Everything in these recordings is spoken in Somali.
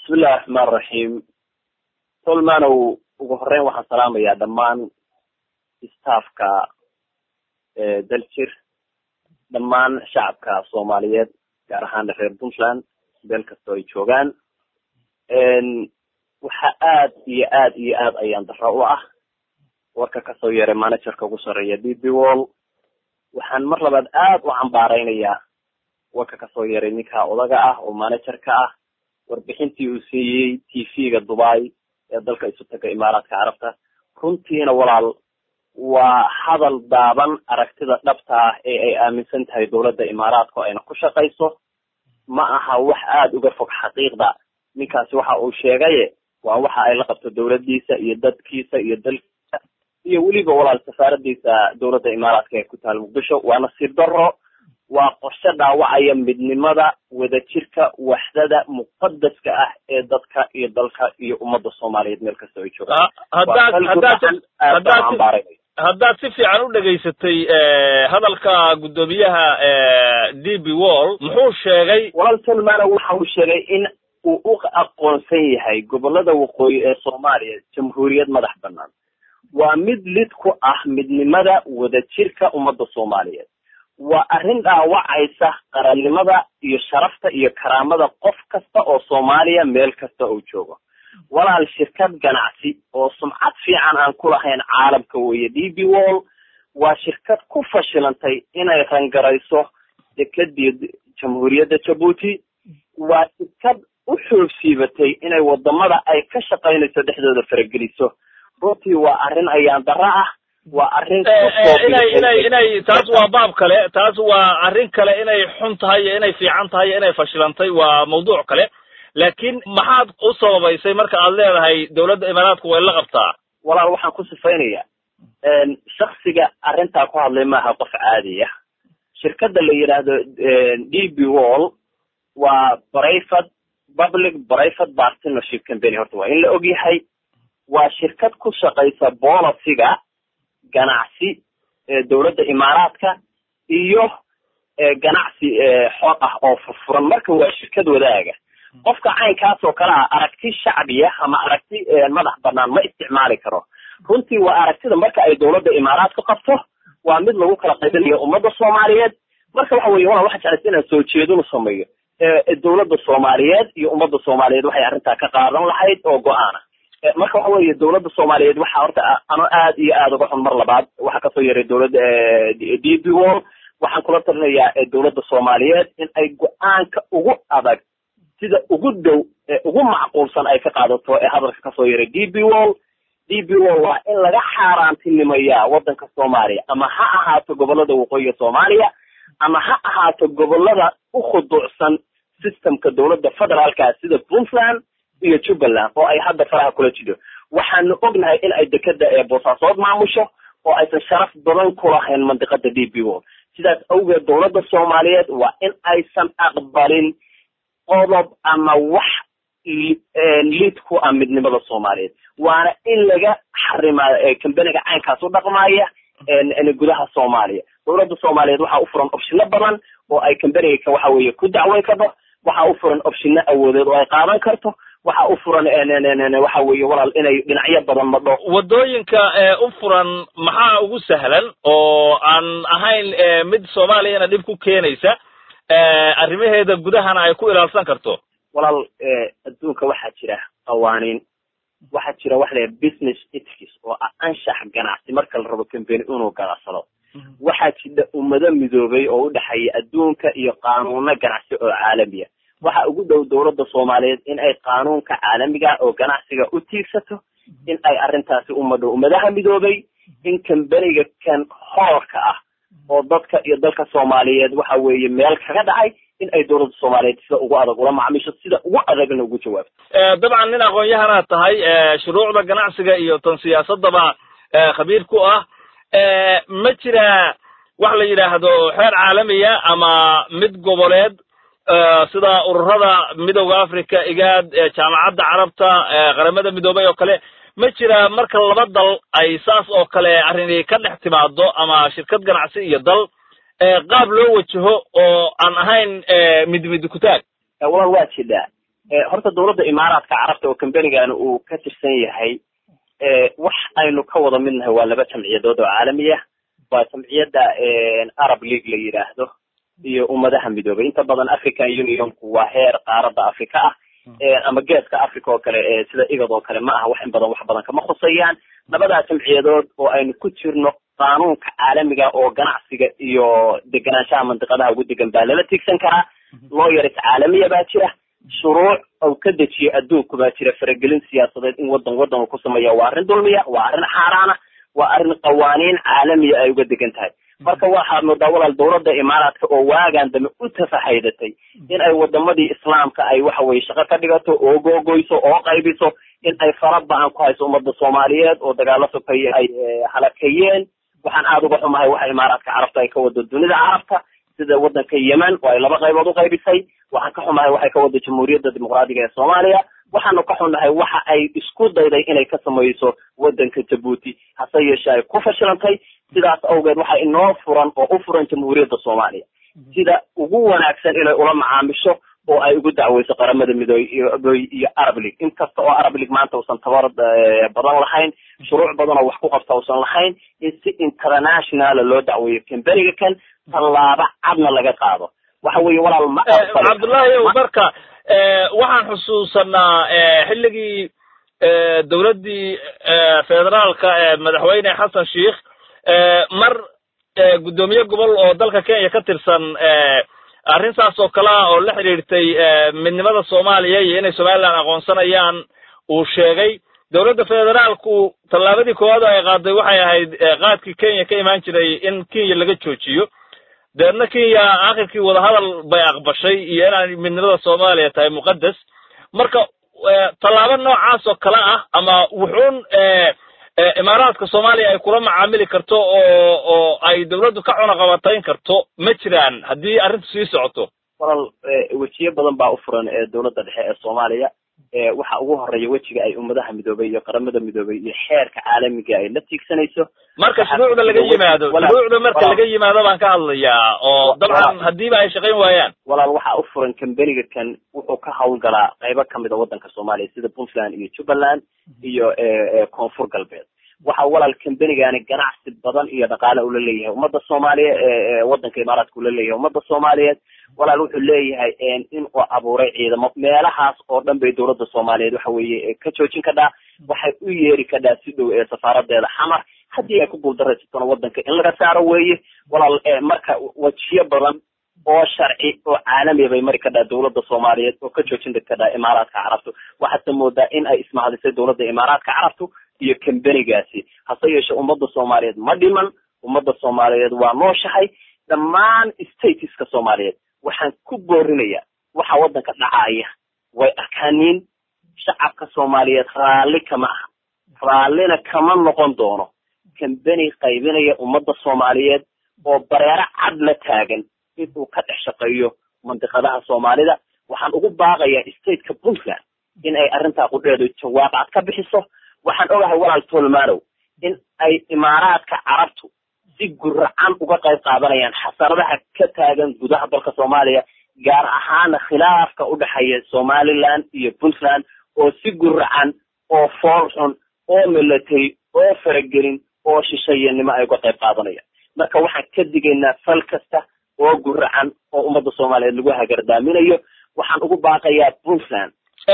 bismillahi raxmaan raxiim tolmanow ugu horeyn waxaan salaamayaa dhammaan staffka daljir dhammaan shacabka soomaaliyeed gaar ahaan reer puntland meel kastoo ay joogaan waxa aad iyo aad iyo aad ayaan daro u ah warka kasoo yeeray managerka ugu sarreeya d b wall waxaan mar labaad aad u cambaareynayaa warka kasoo yeeray ninka odaga ah oo managerka ah warbixintii uu siiyey t v-ga dubai ee dalka isu taga imaaraadka carabta runtiina walaal waa hadal daaban aragtida dhabta ah ee ay aaminsan tahay dowladda imaaraadka oo ayna ku shaqayso ma aha wax aada uga fog xaqiiqda ninkaasi waxa uu sheegaye waa waxa ay la qabto dowladdiisa iyo dadkiisa iyo dalkiisa iyo weliba walaal safaaradiisa dowladda imaaraadka ee ku taal muqdisho waa nasiib daro waa qorshe dhaawacaya midnimada wadajirka waxdada muqadaska ah ee dadka iyo dalka iyo ummadda soomaaliyeed meel kasta ay joogaan haddaad haddaad haddaad si fiican u dhegaysatay hadalka guddoomiyaha d b wall muxuu sheegay walaal tolmana waxa uu sheegay in uu u aqoonsan yahay gobolada waqooyi ee soomaaliya jamhuuriyad madax banaan waa mid lid ku ah midnimada wadajirka ummadda soomaaliyeed waa arrin dhaawacaysa qarannimada iyo sharafta iyo karaamada qof kasta oo soomaaliya meel kasta oo joogo walaal shirkad ganacsi oo sumcad fiican aan ku lahayn caalamka weeye d b wall waa shirkad ku fashilantay inay rangarayso dekadii jamhuuriyadda jabuuti waa shirkad u xoogsiibatay inay wadamada ay ka shaqaynayso dhexdooda farageliso runtii waa arrin ayaan dara ah waa arrin inay inay inay taas waa baab kale taas waa arrin kale inay xun tahay iyo inay fiican tahay iyo inay fashilantay waa mawduuc kale laakiin maxaad u sababaysay marka aad leedahay dowladda imaaraadku way la qabtaa walaal waxaan ku sifaynaya shaksiga arrintaa ku hadlay maaha qof caadi ah shirkadda la yidhaahdo d b wall waa brivate public brivate partnership company horta waa in la ogyahay waa shirkad ku shaqaysa boliciga ganacsi dowladda imaaraadka iyo ganacsi xor ah oo furfuran marka waa shirkad wadaaga qofka caynkaas oo kale ah aragti shacbiya ama aragti madax banaan ma isticmaali karo runtii waa aragtida marka ay dowladda imaaraadka qabto waa mid lagu kala qaybinayo ummadda soomaaliyeed marka waxa weye wala waxa jeclaysa inaan soo jeedinu sameeyo dowladda soomaaliyeed iyo ummadda soomaaliyeed waxay arrintaa ka qaadan lahayd oo go-aana marka waxa weeye dowladda soomaaliyeed waxa horta ano aad iyo aad uga xun mar labaad waxa kasoo yaray dowladda d b wall waxaan kula talinayaa dowladda soomaaliyeed in ay go-aanka ugu adag sida ugu dow ee ugu macquulsan ay ka qaadato ee hadalka kasoo yaray d b wall d b wall waa in laga xaaraantinimayaa waddanka soomaaliya ama ha ahaato gobolada waqooyiga soomaaliya ama ha ahaato gobolada u khuduucsan systemka dowladda federaalka sida puntland iyo jubbaland oo ay hadda faraha kula jidho waxaanu ognahay in ay dekeda ee boosaasood maamusho oo aysan sharaf badan ku lahayn mandiqada d b wall sidaas awgeed dowladda soomaaliyeed waa in aysan aqbalin qodob ama wax lid ku ah midnimada soomaaliyeed waana in laga xarimaa kambaniga caynkaas u dhaqmaaya gudaha soomaaliya dowladda soomaaliyeed waxaa u furan opshino badan oo ay kambaniga waxa weeye ku dacweyn karto waxaa u furan opshino awoodeed oo ay qaadan karto waxa u furan waxa weeye walaal inay dhinacyo badan madho waddooyinka u furan maxaa ugu sahlan oo aan ahayn mid soomaaliyana dhib ku keenaysa arrimaheeda gudahana ay ku ilaalsan karto walaal adduunka waxaa jira qawaaniin waxaa jira waxa la business ethics oo ah anshax ganacsi marka la rabo company inuu ganacsado waxaa jira ummado midoobay oo u dhexeeya adduunka iyo qaanuuno ganacsi oo caalamiya waxa ugu dhow dowladda soomaaliyeed in ay qaanuunka caalamiga oo ganacsiga u tiigsato in ay arrintaasi umadho ummadaha midoobay in kambaniga kan horarka ah oo dadka iyo dalka soomaaliyeed waxa weeye meel kaga dhacay in ay dowladda soomaaliyeed sida ugu adag ula macmiisho sida ugu adagna ugu jawaabto dabcan nin aqoon-yahanaad tahay shuruucda ganacsiga iyo tan siyaasadaba khabiir ku ah ma jira wax la yidhaahdo xeer caalamiya ama mid goboleed sida ururada midowda africa igaad jaamacadda carabta qaramada midoobay oo kale ma jira marka laba dal ay saas oo kale arrini ka dhex timaado ama shirkad ganacsi iyo dal qaab loo wajaho oo aan ahayn mid mid kutaag walaal waa jidhaa horta dawladda imaaraadka carabta oo combanigana uu ka tirsan yahay wax aynu ka wada midnahay waa laba jamciyadood oo caalami ah waa jamciyadda arab league la yidhaahdo iyo ummadaha midoobay inta badan african unionku waa heer qaaradda africa ah ama geeska africa oo kale sida igad oo kale ma aha wax in badan wax badan kama khusayaan labadaa jamciyadood oo aynu ku jirno qaanuunka caalamiga oo ganacsiga iyo deganaanshaha mandiqadaha ugu degan baa lala tiigsan karaa looyaris caalamiya baa jira shuruuc ou ka dejiyo adduunku baa jira faragelin siyaasadeed in wadan wadan uu ku sameeya waa arrin dulmiya waa arrin xaaraana waa arrin qawaaniin caalamiya ay uga degan tahay marka waxaad moodaa walaal dawladda imaaraadka oo waagan dambe u tafahaydatay in ay wadamadii islaamka ay waxa weye shaqo ka dhigato oo googoyso oo qaybiso in ay fara ba-an ku hayso ummadda soomaaliyeed oo dagaalo sokeeye ay halakayeen waxaan aada uga xumahay waxa imaaraadka carabta ay ka wado dunida carabta sida wadanka yemen oo ay laba qaybood u qaybisay waxaan ka xumahay waxay ka wado jamhuuriyadda dimuqraadiga ee soomaaliya waxaanu ka xunnahay waxa ay isku dayday inay ka samayso wadanka jabuuti hase yeeshee ay ku fashilantay sidaas awgeed waxa inoo furan oo u furan jamhuuriyadda soomaaliya sida ugu wanaagsan inay ula macaamisho oo ay ugu dacweyso qaramada midoobe iyo arab league inkasta oo arab league maanta uusan tabar badan lahayn shuruuc badan oo wax ku qabta uusan lahayn in si internationala loo dacweeyo kamberiga kan tallaabo cadna laga qaado waxa weeye walaal ma cabdullahi ow marka waxaan xusuusanaa xilligii dawladdii federaalka ee madaxweyne xasan sheikh mar guddoomiye gobol oo dalka kenya ka tirsan arrintaas oo kale ah oo la xidhiirtay midnimada soomaaliya iyo inay somaliland aqoonsanayaan uu sheegay dowladda federaalku tallaabadii koowaad oo ay qaaday waxay ahayd qaadkii kenya ka imaan jiray in kenya laga joojiyo deedna kenya akhirkii wadahadal bay aqbashay iyo inaan midnimada soomaaliya tahay muqaddas marka tallaabo noocaas oo kale ah ama wuxuun imaaraadka soomaaliya ay kula macaamili karto oo oo ay dawladdu ka cunaqabatayn karto ma jiraan haddii arrintu sii socoto walal wejiyo badan baa u furan ee dawladda dhexe ee soomaaliya waxa ugu horeeya wejiga ay ummadaha midoobay iyo qaramada midoobay iyo xeerka caalamiga ay la tiigsanayso marka shuruucda laga yimaado shuruucda marka laga yimaado baan ka hadlayaa oo dabcan haddiiba ay shaqayn waayaan walaal waxa u furan kambeniga kan wuxuu ka hawlgalaa qaybo kamid a waddanka soomaaliya sida puntland iyo jubbaland iyo koonfur galbeed waxa walaal kambenigani ganacsi badan iyo dhaqaale ula leeyahay ummadda soomaaliya waddanka imaaraadka ula leeyahay ummadda soomaaliyeed walaal wuxuu leeyahay in uu abuuray ciidamo meelahaas oo dhan bay dawladda soomaaliyeed waxa weeye ka joojin kadhaa waxay u yeeri kadhaa si dhow ee safaaradeeda xamar haddii ay ku guuldareysatona waddanka in laga saaro weeye walaal marka wejiyo badan oo sharci oo caalamiya bay mari kadhaa dawladda soomaaliyeed oo ka joojin kadhaa imaaraadka carabtu waxaase moodaa in ay ismahadisay dawladda imaaraadka carabtu iyo kambenigaasi hase yeeshe ummadda soomaaliyeed ma dhiman ummadda soomaaliyeed waa nooshahay dhammaan stateska soomaaliyeed waxaan ku boorinayaa waxa waddanka dhacaya way arkaaniin shacabka soomaaliyeed raalli kama aha raallina kama noqon doono kambeni qaybinaya ummadda soomaaliyeed oo bareero cad la taagan inuu ka dhex shaqeeyo mandiqadaha soomaalida waxaan ugu baaqayaa stateka puntland in ay arrintaa qudheedu jawaab cad ka bixiso waxaan ogahay walaal tolmanow in ay imaaraadka carabtu si guracan uga qayb qaadanayaan xasaradaha ka taagan gudaha dalka soomaaliya gaar ahaana khilaafka u dhexeeya somaliland iyo puntland oo si guracan oo fool xun oo milatary oo faragelin oo shishayanimo ay uga qayb qaadanayaan marka waxaan ka digaynaa fal kasta oo guracan oo ummadda soomaaliyeed lagu hagardaaminayo waxaan ugu baaqayaa puntland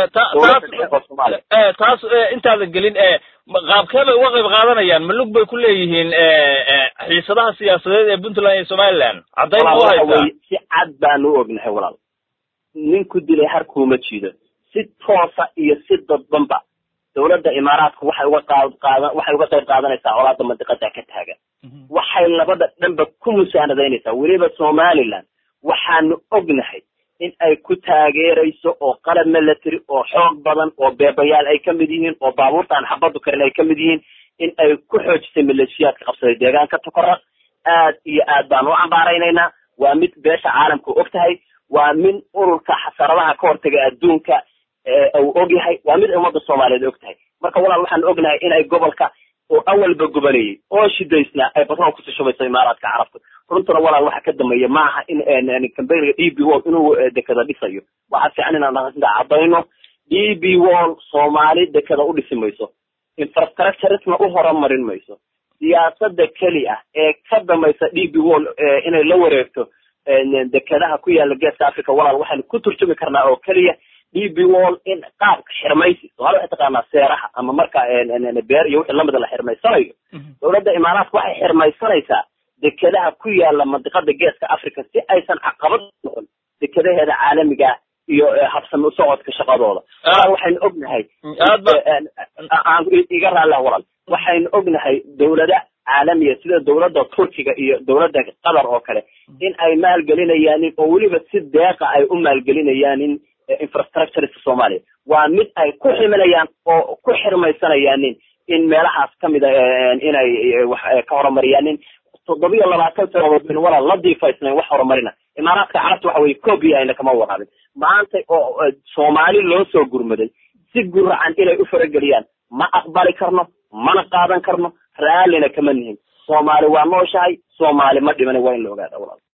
taas intaada gelin qaabkee bay uga qayb qaadanayaan malug bay ku leeyihiin xiisadaha siyaasadeed ee puntland iyo somaliland caddayn ma u haysaa si cad baanu u ognahay walaal ninku dilay harkuuma jiido si toosa iyo si dadbanba dawladda imaaraadku waxay uga qaad qaadan waxay uga qayb qaadanaysaa colaada mandiqada ka taagan waxay labada dhanba ku musaanadaynaysaa weliba somaliland waxaanu ognahay in ay ku taageerayso oo qalab military oo xoog badan oo beebayaal ay ka mid yihiin oo baabuurtaan xabadu karin ay ka mid yihiin in ay ku xoojisay maleeshiyaadka qabsaday deegaanka tokora aad iyo aad baan u cambaaraynaynaa waa mid beesha caalamka og tahay waa mid ururka xasaradaha ka hortaga adduunka uu og yahay waa mid ummadda soomaaliyeed og tahay marka walaal waxaan ognahay in ay gobolka oo awalba gubanayay oo shidaysnaa ay batrool kusii shubayso imaaraadka carabta runtuna walaal waxa ka dambeeya maaha in cambaniga d b wall inuu dekada dhisayo waxaa fiican inaan cadayno d b wall soomaali dekada u dhisi mayso infrastructuresna u horumarin mayso siyaasada keli ah ee ka dambaysa d b wall inay la wareegto dekadaha ku yaala geeska africa walaal waxaynu ku turjumi karnaa oo keliya d b wall in qaabka xirmaysi somaali waxay taqaanaa seeraha ama marka beer iyo wixii lamida la xirmaysanayo dowladda imaaraadka waxay xirmaysanaysaa dekadaha ku yaala mandiqada geeska africa si aysan caqabad noqon dekadaheeda caalamiga iyo habsami u socodka shaqadooda walaal waxaynu ognahay aan iga raallah walaal waxaynu ognahay dowlada caalamiya sida dowladda turkiga iyo dowladda qatar oo kale in ay maalgelinayaanin oo weliba si deeqa ay u maalgelinayaanin infrastructuresa soomaaliya waa mid ay ku ximinayaan oo ku xirmaysanayaanin in meelahaas kamida inay wax ka horumariyaanin toddobiyo labaatan sanadood baynu walaal la diifaysnayn wax horumarina imaaraadka carabta waxa weye copy ayna kama waraabin maanta oo soomaali loo soo gurmaday si guracan inay u farageliyaan ma aqbali karno mana qaadan karno raallina kama nihin soomaali waa nooshahay soomaali ma dhiman waa in la ogaada walaal